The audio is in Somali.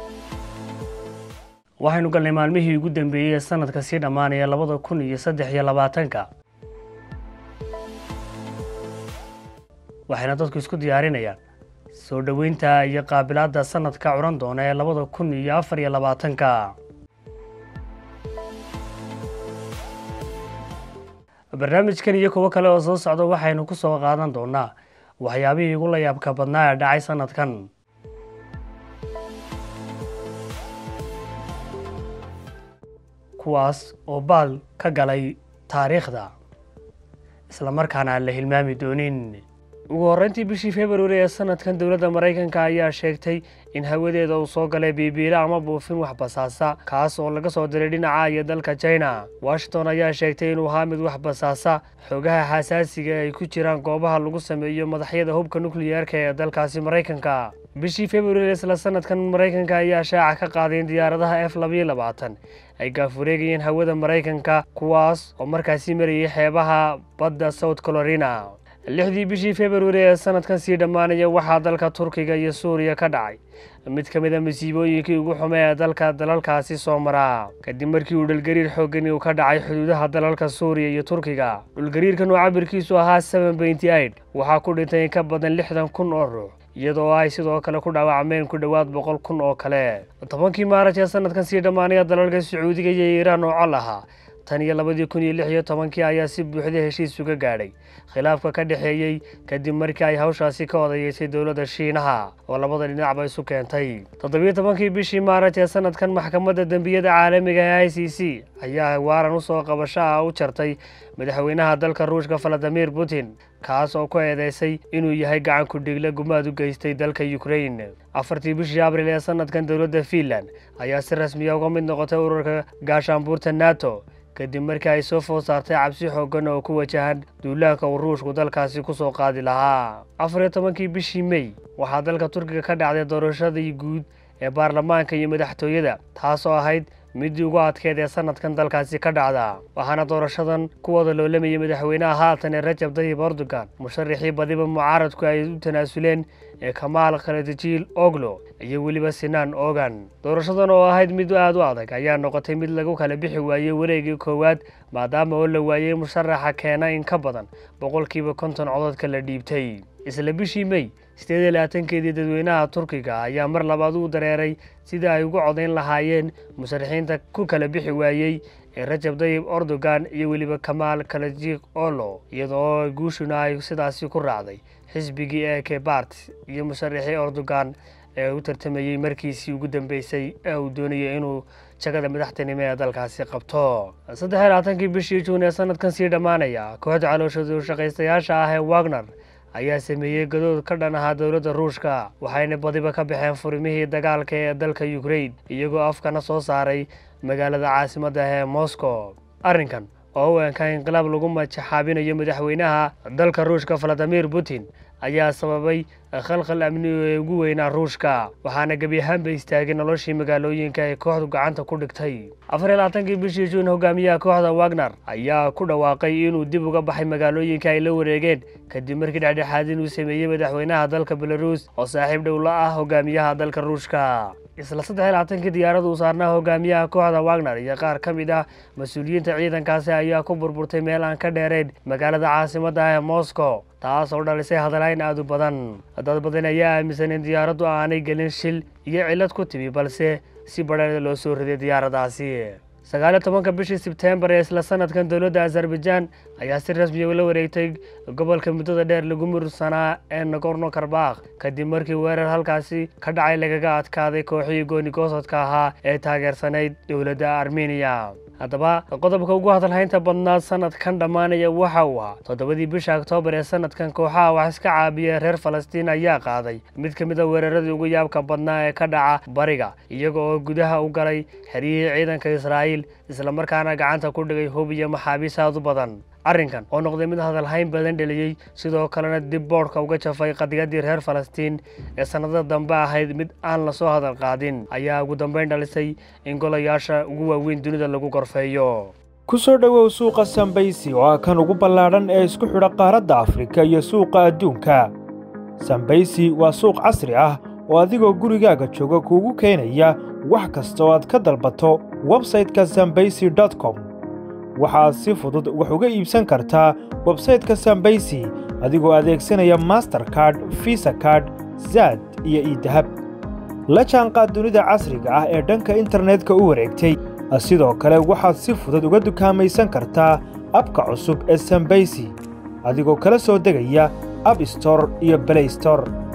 waxaynu galnay maalmihii ugu dambeeyey ee sanadka sii dhammaanaya labada kun iyo saddex iyo labaatanka waxayna dadku isku diyaarinayaan soo dhoweynta iyo qaabilaadda sanadka curan doona ee labada kun iyo afar iyo labaatanka barnaamijkan iyo kuwo kale oo soo socda waxaynu ku soo qaadan doonaa waxyaabihii ugu la yaabka badnaa ee dhacay sanadkan kuwaas oo baal ka galay taariikhda islamarkaana aan la hilmaami doonin ugu horreyntii bishii februari ee sanadkan dowladda maraykanka ayaa sheegtay in hawadeeda uu soo galay biibiile ama buufin wax basaasa kaas oo laga soo diray dhinaca iyo dalka china washington ayaa sheegtay inuu ahaa mid wax basaasa xoogaha xasaasiga ay ku jiraan goobaha lagu sameeyo madaxyada hubka nukliyeerka ee dalkaasi maraykanka bishii februari isla sanadkan maraykanka ayaa shaaca ka qaaday in diyaaradaha f labayo labaatan ay gaafureegayeen hawada maraykanka kuwaas oo markaasi marayay xeebaha badda south carolina lixdii bishii februari ee sanadkan sii dhammaanaya waxaa dalka turkiga iyo suuriya ka dhacay mid ka mid a masiibooyinkii ugu xume ee dalka dalalkaasi soo maraa kadib markii uu dhulgariir xooggani uu ka dhacay xuduudaha dalalka suuriya iyo turkiga dhulgariirkan oo cabirkiisu ahaa seven benty eight waxaa ku dhintay in ka badan lixdan kun oo ruux iyadoo ay sidoo kale ku dhaawacmeen ku dhowaad boqol kun oo kale tobankii maaraj ee sanadkan sii dhammaanaya dalalka sacuudiga iyo iiraan oo col ahaa tan iyo labadii kun iyo lix iyo tobankii ayaa si buuxda heshiis uga gaadhay khilaafka ka dhexeeyey kadib markii ay hawshaasi ka odayeysay dowladda shiinaha oo labada dhinacba isu keentay toddobiyo tobankii bishii maaraj ee sanadkan maxkamadda dembiyada caalamiga ee i c c ayaa waaran usoo qabasho ah u jartay madaxweynaha dalka ruushka valadimir putin kaas oo ku eedeysay inuu yahay gacan ku-dhiigle gumaad u geystay dalka ukrain afartii bishii abril ee sanadkan dowladda fiinland ayaa si rasmiya uga mid noqotay ururka gaashaanbuurta nato kadib markii ay soo food saartay cabsi xooggan oo ku wajahan duulaanka uu ruushku dalkaasi ku soo qaadi lahaa afar iyo tobankii bishii mey waxaa dalka turkiga ka dhacday doorashadii guud ee baarlamaanka iyo madaxtooyada taasoo ahayd midii ugu adkeed ee sanadkan dalkaasi ka dhacda waxaana doorashadan ku wada loolamayay madaxweynaha haatan ee rajab tayyib erdogan musharaxii badiba mucaaradku ay u tanaasuleen ee kamaal khaladajiil oglo iyo weliba sinaan ogan doorashadan oo ahayd mid aad u adag ayaa noqotay mid lagu kala bixi waayey wareegii koowaad maadaama oo la waayey musharaxa keena in ka badan boqolkiiba konton cododka la dhiibtay isla bishii mey sideed iyo labaatankeedii dadweynaha turkiga ayaa mar labaad u dareeray sidai ay ugu codayn lahaayeen musharaxiinta ku kala bixi waayey ee rajab tayyib erdogan iyo weliba kamaal kalajik olo iyadoo guushuna ay sidaasi ku raacday xisbigii ee kebart iyo musharaxii erdogan ee u tartamayey markiisii ugu dambeysay ee uu doonayay inuu jagada madaxtinimo ee dalkaasi qabto saddex iyo labaatankii bishii juun ee sanadkan sii dhammaanaya kooxda calooshadu shaqaystayaasha ah ee wagner ayaa sameeyey gadood ka dhan ahaa dowladda ruushka waxayna badiba ka baxeen furimihii dagaalka ee dalka ukrain iyagoo afkana soo saaray magaalada caasimadda ee moscow arrinkan oo u eenka inqilaab lagu majaxaabinayo madaxweynaha dalka ruushka valadimir putin ayaa sababay khalkhal amni ee ugu weynaa ruushka waxaana gebi ahaanba istaagay noloshii magaalooyinka ay kooxdu gacanta ku dhigtay afar iyo labaatankii bishii juun hogaamiyaha kooxda wagner ayaa ku dhawaaqay inuu dib uga baxay magaalooyinka ay la wareegeen kadib markii dhexdhexaadin uu sameeyey madaxweynaha dalka belaruus oo saaxiib dhow la ah hogaamiyaha dalka ruushka isla saddex iyo labaatankii diyaaradu uu saarnaa hogaamiyaha kooxda wagner iyo qaar ka mid ah mas-uuliyiinta ciidankaasi ayaa ku burburtay meel aan ka dheerayn magaalada caasimadda ee moscow taas oo dhalisay hadalayn aad u badan dad badan ayaa aaminsan in diyaaraddu aanay gelin shil iyo cillad ku timi balse si badheeda loo soo riday diyaaraddaasi sagaaliyo tobanka bishii sebtembar ee isla sanadkan dowladda azerbaijaan ayaa si rasmiya ula wareegtay gobolka muddada dheer lagu mursanaa ee nagorno karbakh kadib markii weerar halkaasi ka dhacay lagaga adkaaday kooxihii goonigoosodka ahaa ee taageersanayd dowladda armeniya haddaba qodobka ugu hadalhaynta badnaa sanadkan dhammaanaya waxa uu ahaa toddobadii bisha oktoobar ee sanadkan kooxaha wax iska caabiya reer falastiin ayaa qaaday mid ka mid a weeraradii ugu yaabka badnaa ee ka dhaca bariga iyaga oo gudaha u galay xeryihii ciidanka israa'iil islamarkaana gacanta ku dhigay hub iyo maxaabiis aad u badan arrinkan oo noqday mid hadalhayn badan dheliyey sidoo kalena dib boodhka uga jafay qadiyadii reer falastiin ee sannadada dambe ahayd mid aan lasoo hadal qaadin ayaa ugu dambayn dhalisay in golayaasha ugu waaweyn dunida lagu gorfeeyo ku soo dhowow suuqa sambaysi oo ah kan ugu ballaadhan ee isku xidha qaaradda afrika iyo suuqa adduunka sambaysi waa suuq casri ah oo adigoo gurigaaga jooga kuugu keenaya wax kasta oo aad ka dalbato websayte-ka sambaysy com waxaad si fudud wax uga iibsan kartaa websayte-ka sambaysy adigoo adeegsanaya masterkard visa kard zaad iyo iidahab la jaanqaad dunida casriga ah ee dhanka internetka u wareegtay sidoo kale waxaad si fudud uga dukaamaysan kartaa abka cusub ee sambaysy adigoo kala soo degaya ab store iyo blay store